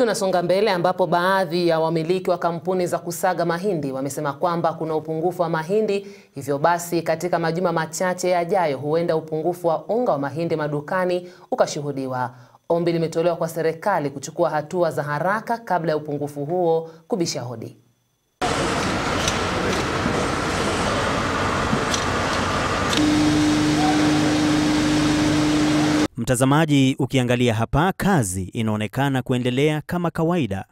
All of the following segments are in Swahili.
Tunasonga mbele ambapo baadhi ya wamiliki wa kampuni za kusaga mahindi wamesema kwamba kuna upungufu wa mahindi, hivyo basi katika majuma machache yajayo huenda upungufu wa unga wa mahindi madukani ukashuhudiwa. Ombi limetolewa kwa serikali kuchukua hatua za haraka kabla ya upungufu huo kubisha hodi. Mtazamaji, ukiangalia hapa, kazi inaonekana kuendelea kama kawaida.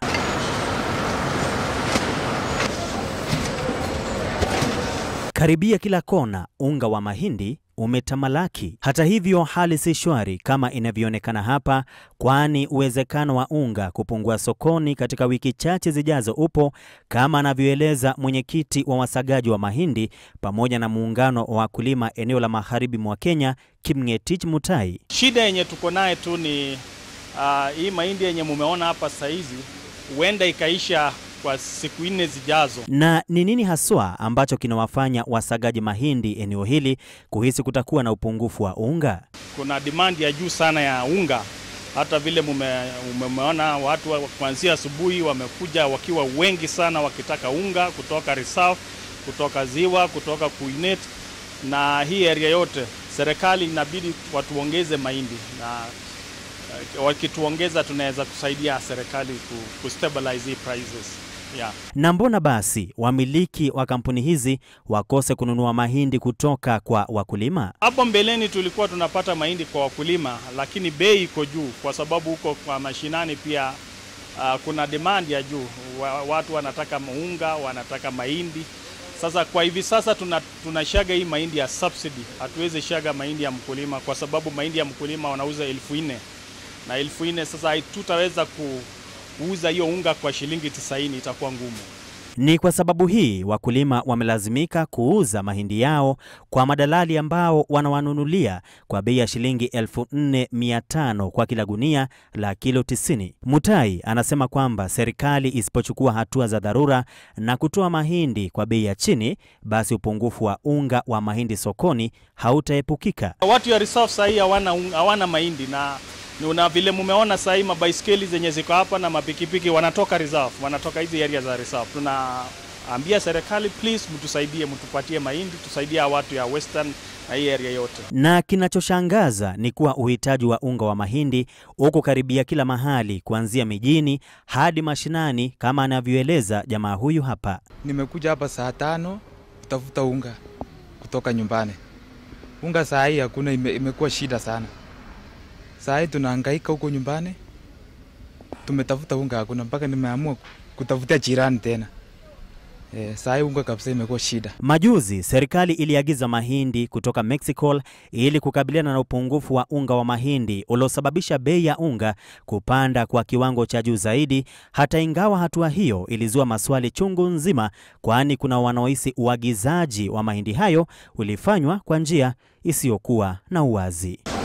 Karibia kila kona, unga wa mahindi umetamalaki. Hata hivyo, hali si shwari kama inavyoonekana hapa, kwani uwezekano wa unga kupungua sokoni katika wiki chache zijazo upo, kama anavyoeleza mwenyekiti wa wasagaji wa mahindi pamoja na muungano wa wakulima eneo la magharibi mwa Kenya, Kimngetich Mutai. Shida yenye tuko naye tu ni uh, hii mahindi yenye mumeona hapa saizi huenda ikaisha kwa siku nne zijazo. Na ni nini haswa ambacho kinawafanya wasagaji mahindi eneo hili kuhisi kutakuwa na upungufu wa unga? Kuna demand ya juu sana ya unga, hata vile mume, mumeona watu wa- kuanzia asubuhi wamekuja wakiwa wengi sana wakitaka unga kutoka Reserve, kutoka Ziwa, kutoka Kuinet na hii area yote. Serikali inabidi watuongeze mahindi na eh, wakituongeza tunaweza kusaidia serikali ku, ku stabilize hii prices. Yeah. Na mbona basi wamiliki wa kampuni hizi wakose kununua mahindi kutoka kwa wakulima? Hapo mbeleni tulikuwa tunapata mahindi kwa wakulima, lakini bei iko juu kwa sababu huko kwa mashinani pia uh, kuna demand ya juu. Wa, watu wanataka unga, wanataka mahindi. Sasa kwa hivi sasa tuna, tunashaga hii mahindi ya subsidy, hatuwezi shaga mahindi ya mkulima kwa sababu mahindi ya mkulima wanauza elfu nne na elfu nne sasa tutaweza kuuza hiyo unga kwa shilingi tisaini, itakuwa ngumu. Ni kwa sababu hii wakulima wamelazimika kuuza mahindi yao kwa madalali ambao wanawanunulia kwa bei ya shilingi 4500 kwa kila gunia la kilo 90. Mutai anasema kwamba serikali isipochukua hatua za dharura na kutoa mahindi kwa bei ya chini, basi upungufu wa unga wa mahindi sokoni hautaepukika. Watu ya reserve sahii hawana un- hawana mahindi na na vile mumeona sahii mabaiskeli zenye ziko hapa na mapikipiki wanatoka reserve, wanatoka hizi area za reserve. Tunaambia serikali please, mtusaidie, mtupatie mahindi, tusaidie hawa watu ya western na hii area yote. Na kinachoshangaza ni kuwa uhitaji wa unga wa mahindi uko karibia kila mahali, kuanzia mijini hadi mashinani, kama anavyoeleza jamaa huyu hapa. Nimekuja hapa saa tano kutafuta unga kutoka nyumbani. Unga saa hii hakuna, ime, imekuwa shida sana. Saa hii tunahangaika huko nyumbani, tumetafuta unga hakuna, mpaka nimeamua kutafutia jirani tena. E, saa hii unga kabisa imekuwa shida. Majuzi serikali iliagiza mahindi kutoka Mexico ili kukabiliana na upungufu wa unga wa mahindi uliosababisha bei ya unga kupanda kwa kiwango cha juu zaidi, hata ingawa hatua hiyo ilizua maswali chungu nzima, kwani kuna wanaohisi uagizaji wa mahindi hayo ulifanywa kwa njia isiyokuwa na uwazi.